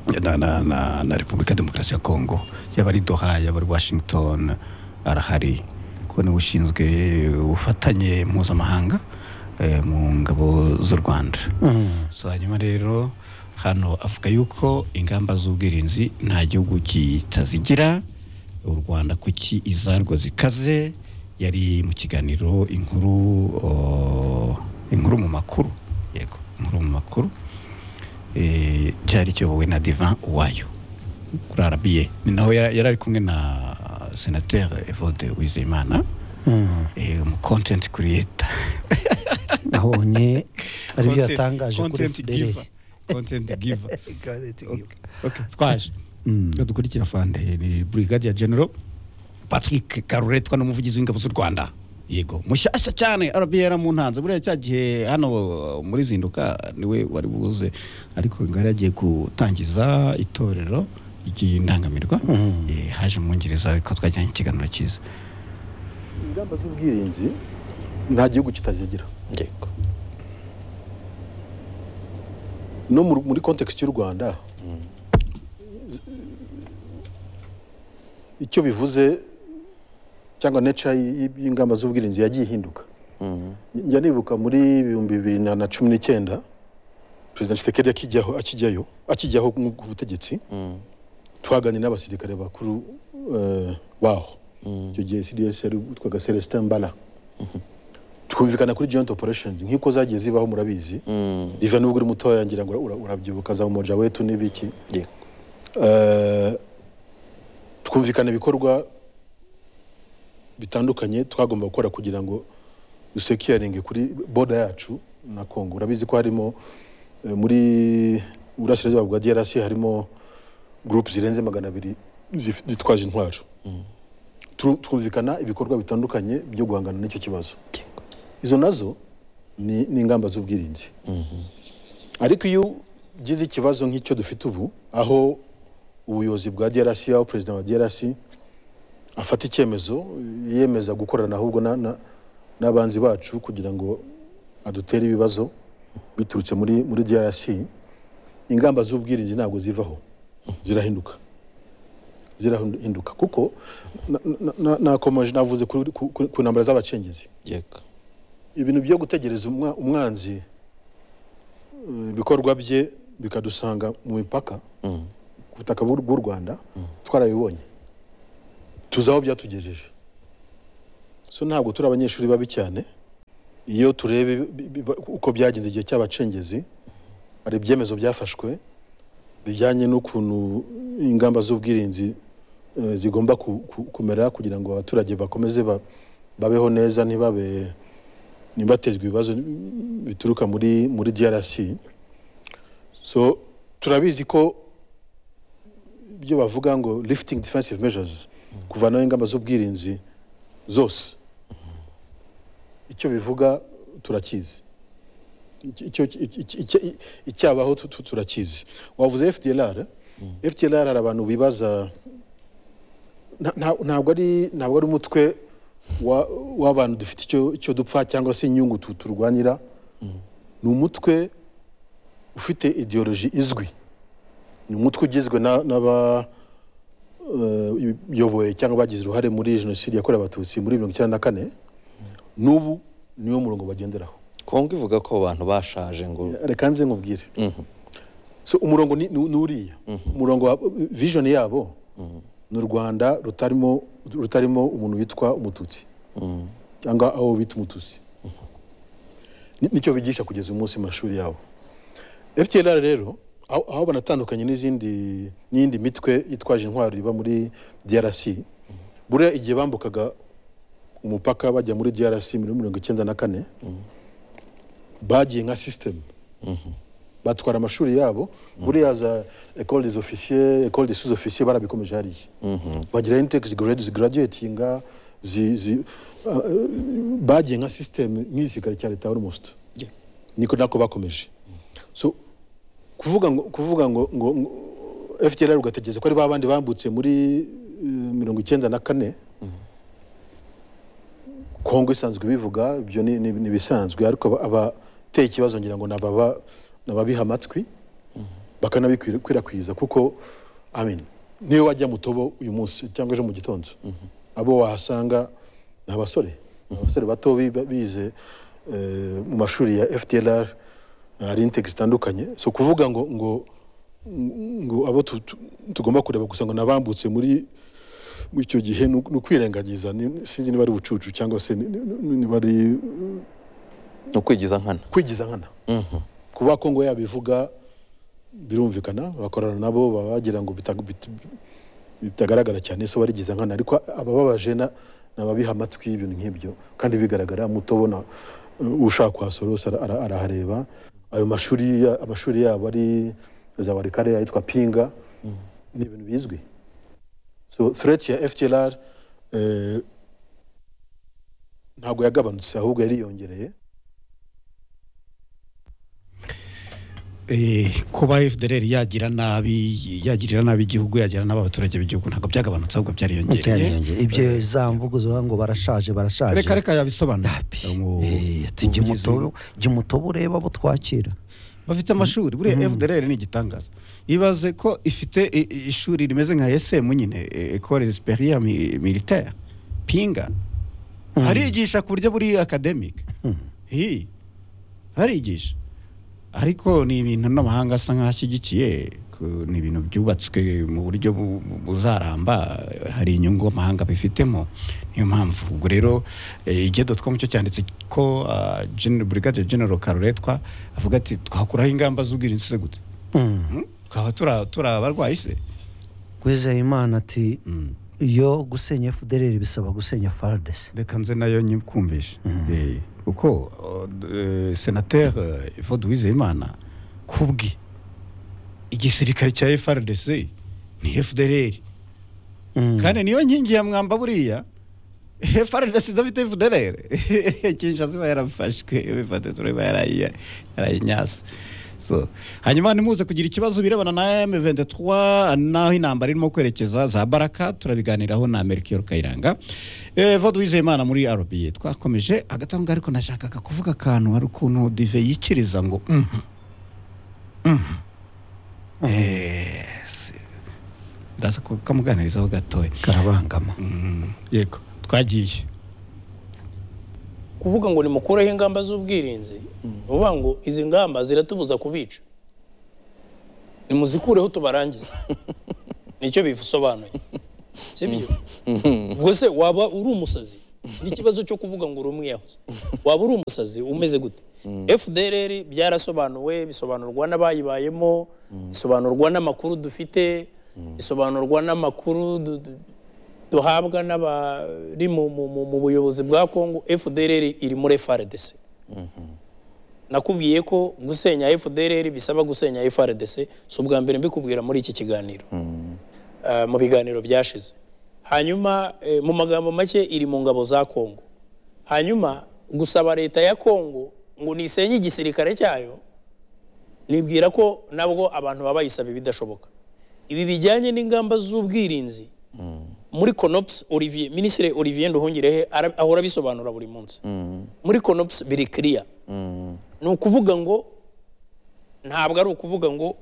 S2: na, na, na, na repubulika ya demokarasi ya kongo yaba ari doha yaba ari washington arahari ko niwe ushinzwe ubufatanye mpuzamahanga eh, mu ngabo z'u rwanda so hanyuma rero hano avuga yuko ingamba z'ubwirinzi nta gihugu kitazigira u rwanda kuki izarwo zikaze yari mu kiganiro inkuru o, inkuru mu makuru yego inkuru mu makuru eh, cyari kiyobowe na divan wayo kuri arabiye ni naho yara- yari ari kumwe na senateri evode wizeyimana eh, umu content creator
S1: nabonye ari byo
S2: Content-
S1: yatangaje kuri
S2: content
S1: fdr
S2: giver. content giver
S1: Ikaze
S2: okay twaje Reka dukurikira fande ni brigadier general patrick karuretwa ni umuvugizi w'ingabo z'u rwanda yego mushyashya cyane rbr mu ntanze buriya cya gihe hano muri zinduka niwe wari buze ariko ngari yagiye gutangiza itorero ry'indangamirwa Eh, haje umwongereza ariko twagiranye ikiganiro cyiza
S7: ingamba z'ubwirinzi nta gihugu kitazigira
S8: yego
S7: no mu- muri kontekisiti y'u rwanda icyo bivuze cyangwa neca y'ingamba z'ubwirinzi yagiye ihinduka njya nibuka muri ibihumbi bibiri na na cumi n'icyenda perezida Tshisekedi akijyaho akijyayo akijyaho nk- ku butegetsi twaganira n'abasirikare bakuru eh, baho icyo gihe cds yari witwaga celestin mbala twumvikana kuri joint operations nk'uko zagiye zibaho murabizi diva nubwo uri mutoya ngira ngo ura- urabyibuka za umoja wetu n'ibiki
S8: yego
S7: Eh, twumvikana ibikorwa bitandukanye twagomba gukora kugira ngo dusekiringe kuri boda yacu na kongo urabizi ko harimo eh, muri burasirazuba bwa drc harimo gurupe zirenze magana abiri zif- zitwaje intwaro Tru- twumvikana ibikorwa bitandukanye byo guhangana n'icyo kibazo izo nazo ni ni ingamba z'ubwirinzi ariko iyo ugize ikibazo nk'icyo dufite ubu aho ubuyobozi bwa drc aho perezida wa drc afata icyemezo yiyemeza gukorana ahubwo na- na- n'abanzi bacu kugira ngo adutere ibibazo biturutse muri muri drc ingamba z'ubwirinzi ntabwo zivaho zirahinduka zirahinduka kuko na- na- na- nakomeje navuze kuri- ku- ku- ku ntambara z'abacengezi
S8: yego
S7: ibintu byo gutegereza umwa- umwanzi eh, ibikorwa bye bikadusanga mu mipaka ku butaka bw'u bw'u rwanda twarabibonye tuzi aho byatugejeje so ntabwo turi abanyeshuri babi cyane iyo turebe bi- bi- ba- uko byagenze igihe cy'abacengezi hari ibyemezo byafashwe bijyanye n'ukuntu ingamba z'ubwirinzi eh, zigomba ku- ku- kumera kugira ngo abaturage bakomeze ba- babeho neza ntibabe ntibatezwe ibibazo bituruka muri muri DRC so turabizi ko ibyo bavuga ngo lifting defensive measures kuvanaho ingamba z'ubwirinzi zose icyo bivuga turakizi Icyo- icyo- icyo- icyo- icyabaho tu- tu- turakizi wavuze fdlr fdlr hari abantu bibaza nta- nta- ntabwo ari ntabwo ari umutwe wa- w'abantu dufite icyo- icyo dupfa cyangwa se inyungu tu- turwanira ni umutwe ufite ideoloji izwi ni umutwe ugizwe na- n'aba eh, yoboye cyangwa bagize uruhare muri jenoside yakorewe abatutsi muri mirongo icyenda na kane n'ubu niwo murongo bagenderaho
S8: kongo ivuga ko abantu bashaje ngo
S7: reka nze nkubwire so umurongo ni ni- ni uriya umurongo wa vision yabo ni u rwanda rutarimo rutarimo umuntu witwa umututsi cyangwa aho bita umututsi Ni- nicyo bigisha kugeza umunsi mu mashuri yabo fpr rero aho aho banatandukanye n'izindi n'iyindi mitwe yitwaje intwaro iba muri drc buriya igihe bambukaga umupaka bajya muri drc muri mirongo icyenda na kane bagiye nka sisitemu batwara amashuri yabo buriya za ecole des officiers ecole des sous officiers barabikomeje hariya bagira intex grade zigraduatinga zi, zi, uh, bagiye nka system nk'igisirikare cya leta almost niko nako bakomeje so kuvuga ngo kuvuga ngo, ngo, ngo FDLR ugategereza ko ari babandi bambutse muri uh, mirongo icyenda na kane kongo isanzwe ibivuga ibyo ni ni- ni ibisanzwe ariko aba- abateye ikibazo ngira ngo ni ababa- ni ababiha amatwi bakanabikwirakwiza kuko I mean, niyo wajya mutobo uyu munsi cyangwa ejo mu gitondo abo wahasanga ni abasore Ni abasore bato bi- bize eh, mu mashuri ya fdlr hari integisi zitandukanye so kuvuga ngo ngo ngo abo tu- tu- tugomba kureba gusa ngo nabambutse muri muri icyo gihe ni uku- ni ukwirengagiza ni- sinzi niba ari ubucucu cyangwa se ni- ni- niba ari
S8: ni ukwigiza nkana
S7: kwigiza nkana kuba kongo yabivuga birumvikana bakorana nabo baba bagira ngo bita- bit- bitagaragara cyane so barigiza nkana ariko abababaje na- ni ababiha amatwi y'ibintu nk'ibyo kandi bigaragara muto ubona uh, ushaka kuhasora wese ara- ara- arahareba ayo mashuri ya- amashuri yabo ari za barikare ayitwa pinga ni ibintu bizwi so threat ya ftlr eh, ntabwo yagabanutse ahubwo yariyongereye
S2: Eh, kuba FDLR yagira nabi yagirira nabi igihugu yagira nabi abaturage b'igihugu ntabwo byagabanutse ahubwo byariyongereye
S1: byariyongera ibyo za mvugo zivuga ngo barashaje barashaje
S2: reka reka yabisobanura Umu-
S1: Eh, ati jya
S2: umuvugizi
S1: umutobe- jya umutobe ureba abo twakira
S2: bafite amashuri buriya fdr ni igitangaza ibaze ko ifite i- i- ishuri rimeze nka esm nyine e- ecole esperia militaire pinga arigisha ku buryo buri academic Hi. arigisha ariko ni ibintu n'amahanga asa nk'ashyigikiye ku- ni ibintu byubatswe mu buryo bu- bu- buzaramba hari inyungu amahanga bifitemo niyo mpamvu ubwo rero igedo.com cyo cyanditse ko ah, Gen- brigade general karuretwa avuga ati twakuraho ingamba z'ubwirinzi se gute Hmm? twaba tura- turi abarwayi se
S1: Uwizeyimana ati
S2: Mm.
S1: yo gusenya fdr bisaba gusenya fardes
S2: reka nze nayo nyikumvishe Eh, kuko oh, d- eh, senateur eh, Evode Uwizeyimana kubwe igisirikare cya FRDC ni FDLR kandi niyo nkingi ya mwamba buriya FRDC idafite FDLR Kinshasa iba yarafashwe bifate tureba yarayiya- yarayinyase So, hanyuma ntimuze kugira ikibazo birebana na M23 n'aho intambara irimo kwerekeza za Baraka turabiganiraho na Melchior Kayiranga eh, Evode Uwizeyimana muri RBA twakomeje agatanga ariko nashakaga kuvuga akantu hari ukuntu Dive yikiriza ngo mhm mhm eh si- ndaza kukamuganirizaho gatoya
S1: karabangama
S2: yego twagiye
S9: kuvuga ngo nimukureho ingamba z'ubwirinzi ni ukuvuga ngo izi ngamba ziratubuza kubica nimuzikureho tubarangize nicyo bisobanuye sibyo ubwo se waba uri umusazi si n'ikibazo cyo kuvuga ngo uri umwiyahuzi waba uri umusazi umeze gute fdrr byarasobanuwe bisobanurwa n'abayibayemo bisobanurwa n'amakuru dufite bisobanurwa n'amakuru du- du- duhabwa n'abari mu- mu- mu- mu buyobozi bwa kongo fdrr iri muri frdc nakubwiye ko gusenya fdrr bisaba gusenya frdc si ubwa mbere mbikubwira muri iki kiganiro eh, mu biganiro byashize hanyuma eh, mu magambo make iri mu ngabo za kongo hanyuma gusaba leta ya kongo ngo nisenye igisirikare cyayo nibwira ko nabwo abantu baba bayisaba ibidashoboka ibi bijyanye n'ingamba z'ubwirinzi muri konopusi olivier minisitiri olivier nduhungirehe ara- ahora abisobanura buri munsi muri konopusi biri kiriya ni ukuvuga ngo ntabwo ari ukuvuga ngo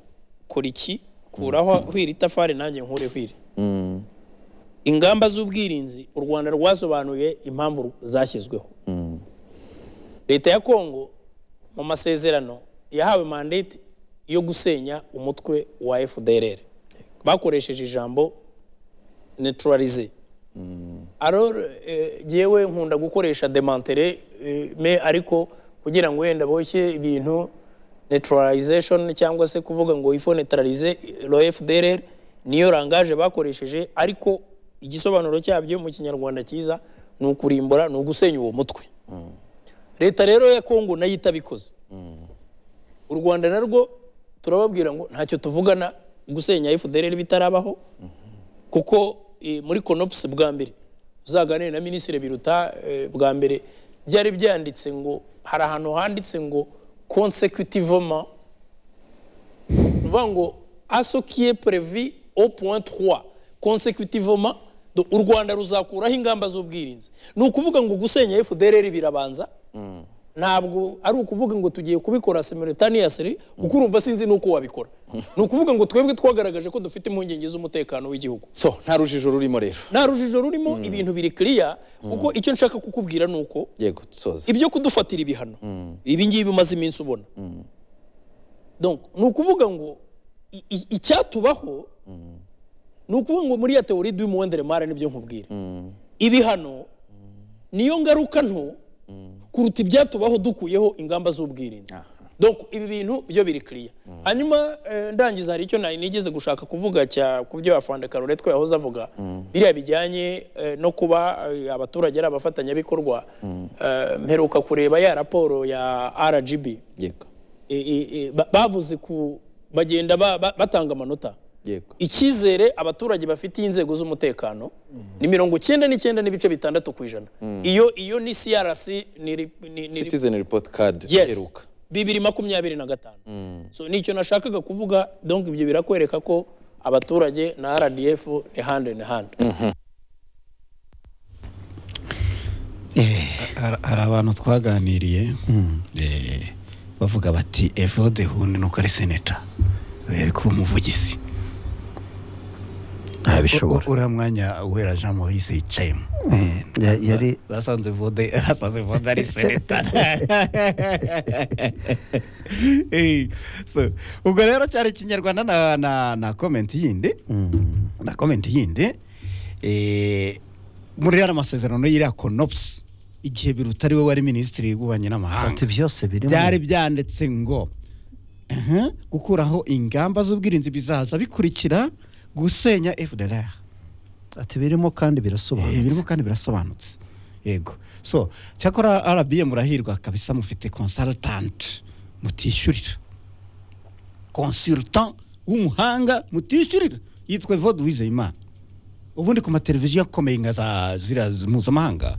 S9: kora iki kuraho hwira itafari nanjye nkure hwira ingamba z'ubwirinzi u rwanda rwasobanuye impamvu ru- zashyizweho leta ya kongo mu masezerano yahawe mandate yo gusenya umutwe wa fdrr bakoresheje ijambo neutralize alors eh, jyewe nkunda gukoresha demantere eh, me ariko kugira ngo wenda boshye ibintu neutralization cyangwa se kuvuga ngo ifo neutralize lo FDLR niyo rangaje bakoresheje ariko igisobanuro cyabyo mu kinyarwanda cyiza ni ukurimbura ni ugusenya uwo mutwe leta rero ya kongo nayo itabikoze u rwanda narwo turababwira ngo ntacyo tuvugana gusenya fdr bitarabaho kuko eh, muri konopusi bwa mbere uzaganire na minisitiri biruta eh, bwa mbere byari byanditse ngo hari ahantu handitse ngo consecutivement ni ukuvuga ngo asokiye previ au point 3 consecutivement do- u rwanda ruzakuraho ingamba z'ubwirinzi ni ukuvuga ngo gusenya fdr birabanza ntabwo ari ukuvuga ngo tugiye kubikora simultaneously kuko urumva sinzi n'uko wabikora ni ukuvuga ngo twebwe twagaragaje ko dufite impungenge z'umutekano w'igihugu
S10: so nta rujijo rurimo rero
S9: nta rujijo rurimo ibintu biri kiriya kuko icyo nshaka kukubwira ni uko
S10: yego dusoze
S9: ibyo kudufatira ibihano ibi ngibi umaze iminsi ubona Donc, ni ukuvuga ngo i- i- icyatubaho ni ukuvuga ngo muri ya teori du monde remare nibyo nkubwira ibihano niyo ngaruka nto kuruta ibyatubaho dukuyeho ingamba z'ubwirinzi Donc, ibi bintu byo biri kiriya hanyuma eh, ndangiza hari icyo nari nigeze gushaka kuvuga cya ku byo afande karoretwe yahoze avuga biriya bijyanye eh, no kuba eh, abaturage ari abafatanyabikorwa Eh, mperuka kureba ya raporo ya rgb
S10: yego
S11: e, e, e, ba- bavuze ku bagenda ba- ba- batanga amanota
S8: yego
S11: icyizere abaturage bafitiye inzego z'umutekano ni mirongo icyenda n'icyenda n'ibice bitandatu ku ijana iyo iyo ni crc ni, ri- ni, ni
S8: citizen report card
S11: yes
S8: iheruka
S11: bibiri makumyabiri na gatanu so nicyo nashakaga kuvuga donc ibyo birakwereka ko abaturage na rdf ni hand in hand
S2: hari hari abantu twaganiriye eh, bavuga bati evode hundi nuko ari seneta yari kuba umuvugizi
S1: ntabishobora
S2: U- uriya mwanya uhera jean maurice yicayemo Eh,
S1: Ya- yari
S2: basanze vode basanze vode ari seneta Eh, so, ubwo rero cyari ikinyarwanda na na na comment yindi
S1: Mm.
S2: na comment yindi eh, muri yari amasezerano y'iriya konopusi igihe biruta ari we wari minisitiri w'ububanyi n'amahanga
S1: ati byose birimo
S2: byari byanditse ngo "Mhm, gukuraho ingamba z'ubwirinzi bizaza bikurikira gusenya fdr
S1: ati birimo kandi
S2: Eh, birimo
S1: birasobanutse
S2: kandi birasobanutse yego so cyakora rbm murahirwa kabisa mufite consultant mutishyurira consultant w'umuhanga mutishyurira yitwa evode uwizeyimana ubundi ku mateleviziyo akomeye nka za ziriya z- mpuzamahanga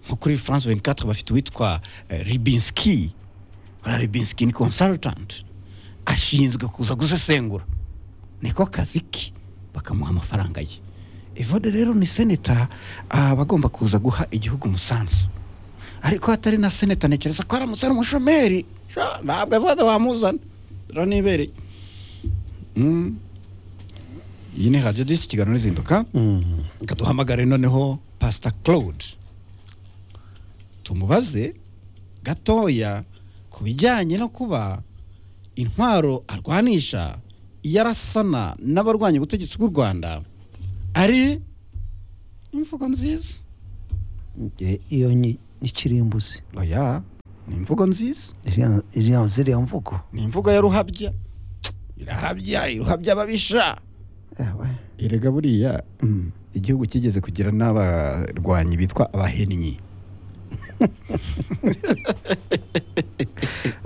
S2: nko kuri france 24 bafite uwitwa eh, ribinski uriya ribinski ni consultant ashinzwe kuza gusesengura niko kazi ke bakamuha amafaranga ye evode rero ni seneta ah, aba agomba kuza guha igihugu umusanzu ariko atari na seneta ntekereza ko aramutse ari umushomeri sha, ntabwo evode wamuzana ranibereye Mm. iyi ni radiyo disi kiganiro n'izinduka reka duhamagare noneho pasita claude tumubaze gatoya ku bijyanye no kuba intwaro arwanisha iyo arasana n'abarwanya ubutegetsi bw'u rwanda ari imvugo nziza
S1: Eh, iyo ni ni kirimbuzi
S2: oya ni imvugo nziza
S1: Iriya- iriya- ziriya mvugo
S2: ni imvugo ya ruhabya irahabya iruhabya ababisha
S1: Eh, we.
S2: erega buriya
S1: Mm.
S2: igihugu kigeze kugira n'abarwanyi bitwa abahennyi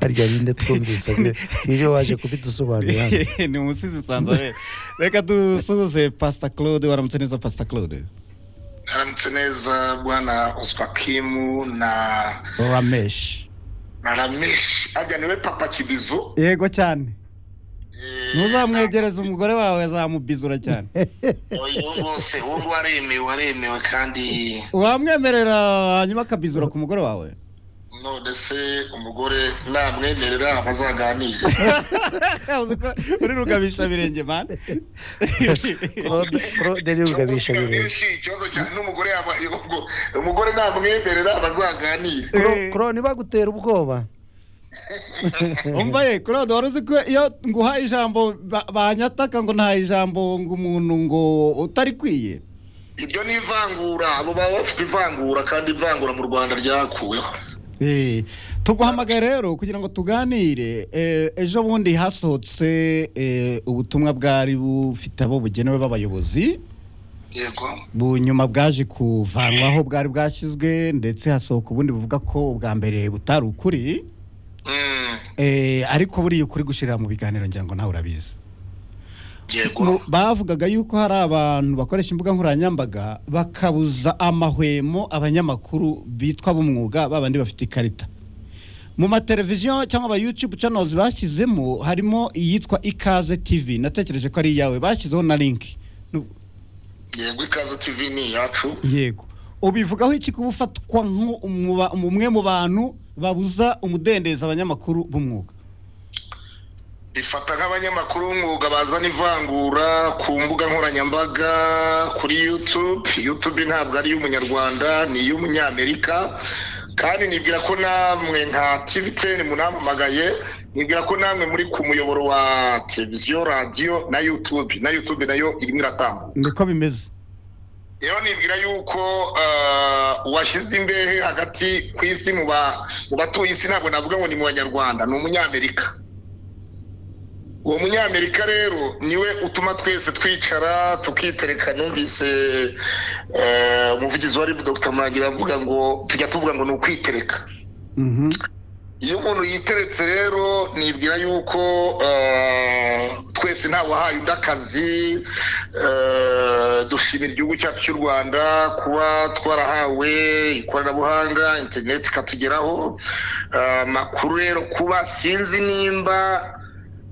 S1: harya binde twumvise iyo waje kubidusobanurira hano.
S2: ni umusizi sanzabere reka dusuhuze pasita claude waramutse neza pasita claude
S9: aramutse neza bwana ospakimu na
S2: ramesh
S9: na ramesh ajya niwe papa kibizu
S2: yego cyane
S9: Eh,
S2: ntuzamwegereze umugore wawe azamubizura cyane
S9: uyu rwose uwo nguwo aremewe aremewe kandi
S2: wamwemerera hanyuma akabizura ku mugore wawe
S9: none se umugore namwemerera bazaganire
S2: uzi ko uri rugabisha birenge mani
S1: Claude Claude ni rugabisha birenge
S9: Benshi, ikibazo cyane n'umugore yaba ubwo umugore namwemerera bazaganire
S1: Kuro ntibagutera ubwoba
S2: umva ye claude wari uzi ko iyo nguhaye ijambo ba- banyataka ngo nta ijambo ngo umuntu ngo utari kwiye
S9: ibyo ni ivangura abo baba bafite ivangura kandi ivangura mu rwanda ryakuweho
S2: Eh, tuguhamagaye rero kugira ngo tuganire eh, ejo bundi hasohotse eh, ubutumwa bwari bufite abo bugenewe b'abayobozi
S9: yego
S2: bu- nyuma bwaje kuvanwaho bwari bwashyizwe ndetse hasohoka ubundi buvuga ko ubwa mbere butari ukuri
S9: Mm,
S2: Eh, ariko buriya ukuri gushirira mu biganiro ngira ngo nawe urabizi
S9: yego
S2: Mu- bavugaga yuko hari abantu bakoresha imbuga nkoranyambaga bakabuza amahwemo abanyamakuru bitwa b'umwuga babandi bafite ikarita mu mateleviziyo cyangwa aba youtube channels bashyizemo harimo iyitwa ikaze tv natekereje ko ari iyawe bashyizeho na linki Nu-
S9: yego ikaze tv ni iyacu
S2: yego ubivugaho iki kuba ufatwa nk'umwe mu bantu babuza umudendezo abanyamakuru b'umwuga
S9: bifata nk'abanyamakuru b'umwuga bazana ivangura ku mbuga nkoranyambaga kuri yutube yutube ntabwo ari iy'umunyarwanda ni iy'umunyamerika kandi nibwira ko namwe nka tvtn munampamagaye nibwira ko namwe muri ku muyoboro wa televiziyo radiyo na yutube na yutube nayo irimo iratambuka
S2: niko bimeze
S9: rero nibwira yuko eh, uwashyize imbehe hagati ku isi mu ba- mu batuye isi ntabwo navuga ngo ni mu banyarwanda ni umunyamerika uwo munyamerika rero niwe utuma twese twicara tukitereka numvise eh, umuvugizi wa ribu dr muragira avuga ngo tujya tuvuga ngo ni ukwitereka iyo umuntu yiteretse rero nibwira yuko eh, twese ntawahaye undi akazi eh, dushimira igihugu cyacu cy'u rwanda kuba twarahawe ikoranabuhanga interineti ikatugeraho Eh, amakuru rero kuba sinzi nimba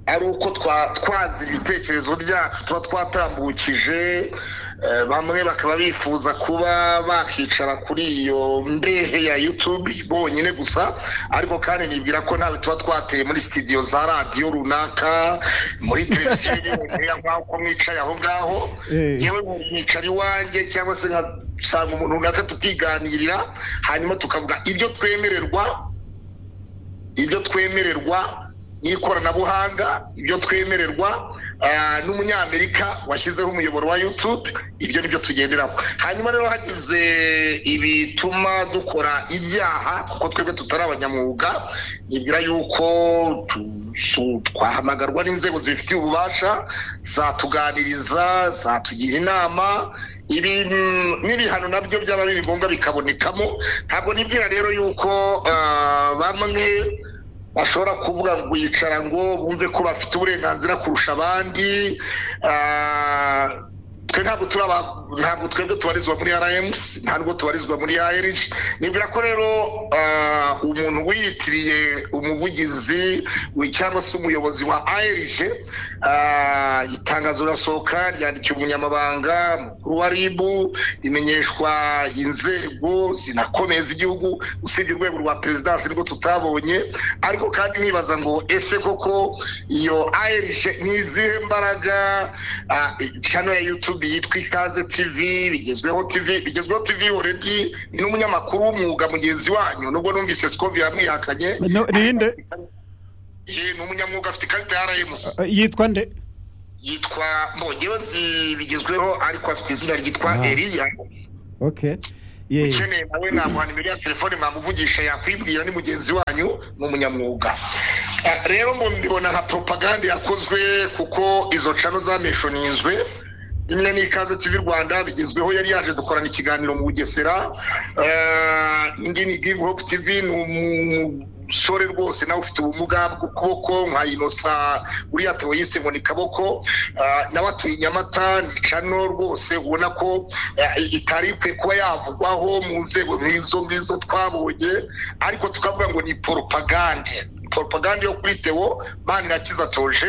S9: ari uko twa- twazira ibitekerezo byacu tuba twatambukije eh, bamwe bakaba bifuza kuba bakicara kuri iyo mbehe ya yutube bonyine gusa ariko kandi nibwira ko ntawe tuba twateye muri sitidiyo za radiyo runaka muri televiziyo y'ibihumbi nk'aho uko mwicaye aho ngaho yewe nkicara iwanjye cyangwa se nkasanga umuntu runaka tukiganirira hanyuma tukavuga ibyo twemererwa ibyo twemererwa n'ikoranabuhanga ibyo twemererwa ah, n'umunyamerika washyizeho umuyoboro wa yutube ibyo nibyo tugenderaho hanyuma rero hagize ibituma dukora ibyaha kuko twebwe tutari abanyamwuga nibwira yuko tu- su- twahamagarwa n'inzego zibifitiye ububasha zatuganiriza zatugira inama ibintu n'ibihano nabyo byaba biri ngombwa bikabonekamo ntabwo nibwira rero yuko ah, bamwe bashobora kuvuga ngo yicara ngo bumve ko bafite uburenganzira kurusha abandi Ah, twe ntabwo turi aba- ntabwo twebwe tubarizwa muri rms ntabwo tubarizwa muri arg nibwira ko rero ah, umuntu wiyitiriye umuvugizi we- cyangwa se umuyobozi wa arg ah, itangazo rirasohoka ryandikiye umunyamabanga mukuru wa rib imenyeshwa inzego zinakomeza igihugu usibye urwego rwa perezidansi nibwo tutabonye ariko kandi nibaza ngo ese koko iyo arg ni izihe mbaraga ah, channel ya youtube yitwa ikaze tv bigezweho tv bigezweho tv oredi ni n'umunyamakuru w'umwuga mugenzi wanyu nubwo numvise scovi yamwihakanye
S2: No, ni inde
S9: Eh, ni umunyamwuga afite ikarita ya rms
S2: Eh, yitwa nde
S9: yitwa mbongewe nzi bigezweho ariko afite izina ryitwa
S2: Ah.
S9: eliya
S2: okay yeah.
S9: ukeneye nawe namuha nimero ya telefone mwamuvugisha yakwibwira ni mugenzi wanyu ni umunyamwuga Ah, rero mbona nka propaganda yakozwe kuko izo cano zameshoninzwe imwe ni ikaze tv rwanda bigezweho yari yaje dukorana ikiganiro mu bugesera Ah, indi ni give hope tv ni umusore rwose nawe ufite ubumuga bw'ukuboko nka inosa uriya tewo yise ngo ni kaboko Ah, nawe atuye i nyamata ni cano rwose ubona ko eh, itaripwe kuba yavugwaho mu nzego nk'izo ngizo twabonye ariko tukavuga ngo ni poropagande poropagande yo kuri tewo manirakiza toje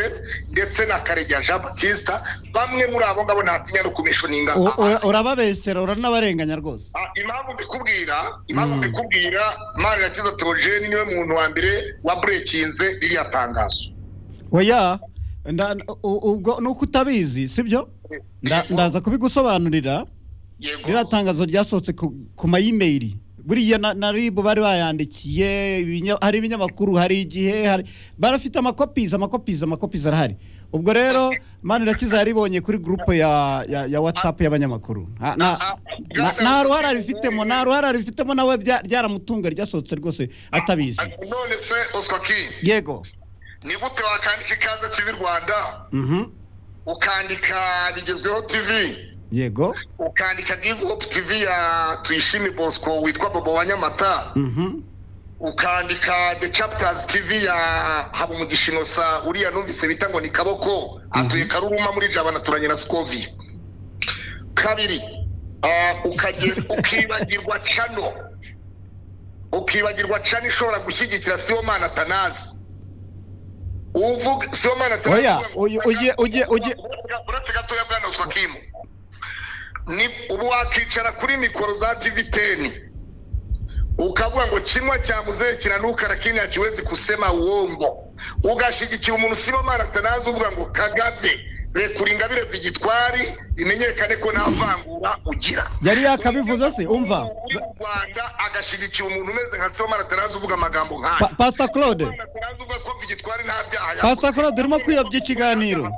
S9: ndetse na karegeya jean batista bamwe muri abo ngabo ntatinya no kumishoninga
S2: U- ura- urababeshyera uranabarenganya rwose
S9: Ah, impamvu mbikubwira impamvu mbikubwira manirakiza teogene niwe muntu wa mbere waburekinze ririya tangazo
S2: oya nda- u- ubwo nuko utabizi sibyo Nda- ndaza kubigusobanurira
S9: yego
S2: ririya tangazo ryasohotse ku, ku mayimeri buriya na, na rib bari bayandikiye ibinya- hari ibinyamakuru hari igihe hari barafite amakopizi amakopizi amakopizi arahari ubwo rero manirakiza yaribonye kuri gurupe ya, ya, ya whatsapp y'abanyamakuru nta nta- nta- nta ruhare arifitemo nta ruhare arifitemo nawe bya- ryaramutunga ryasohotse rwose atabizi
S9: none se oswa king
S2: yego
S9: ni gute wakandika ikaze tv rwanda
S2: Mhm.
S9: ukandika bigezweho tv
S2: yego
S9: ukandika give hope tv ya tuyishime bosco witwa bobo wa nyamata
S2: Mhm.
S9: ukandika the chapters tv ya habumugisha inosa uriya numvise bita ngo ni kaboko atuye karuruma muri jabana turanye na scovi kabiri ah, ukagenda ukibagirwa cano ukibagirwa cano ishobora gushyigikira sibomana atanazi uvuga sibomana atanazi
S2: Oya, uyu- ugiye- ugiye- ugiye-
S9: uretse gatoya bwana oswa kimu ni ubu wakicara kuri mikoro za diviteni ukavuga ngo kimwa cya muzee kinanuka lakini hakiwezi kusema uongo ugashigikira umuntu usibamana atanazi uvuga ngo kagabe rekura ingabire zigitwari bimenyekane ko nta vangura ugira
S2: yari yakabivuze se umva
S9: Uri mu rwanda agashyigikira umuntu umeze nka sibamana atanazi uvuga amagambo nk'ayo
S2: Pa- pastor claude
S9: atanazi uvuga ko vigitwari nta byaha yakoze.
S2: pastor claude urimo kuyobya ikiganiro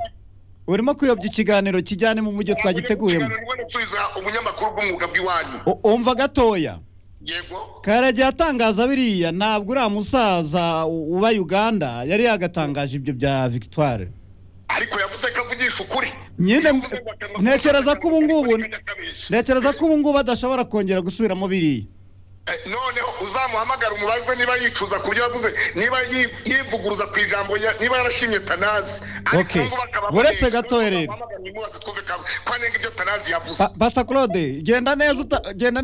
S2: urimo kuyobya ikiganiro kijyane mu mujyi twagiteguyemo
S9: Ikiganiro ubona usubiza umunyamakuru bw'umwuga bw'iwanyu
S2: U- umva gatoya
S9: yego
S2: karajya atangaza biriya ntabwo uriya musaza u- uba uganda yari yagatangaje ibyo bya victoire
S9: ariko yavuze ko avugisha ukuri
S2: Nyine-
S9: Yavuze ngo akanwa-
S2: ntekereza ko ubu ngubu-
S9: akabeshya.
S2: ntekereza ko ubu ngubu adashobora kongera gusubiramo biriya
S9: Eh, noneho uzamuhamagara umubaze niba yicuza ku byo yavuze niba yi- yivuguruza ku ijambo ya- niba yarashimye tanazi ariko
S2: Okay.
S9: ubu bakaba
S2: Uretse
S9: banenga.
S2: gatoya rero.
S9: Uzamuhamagare umubaze twumve ko ko anenga ibyo tanazi yavuze
S2: Pa- Pastor Claude genda neza uta- genda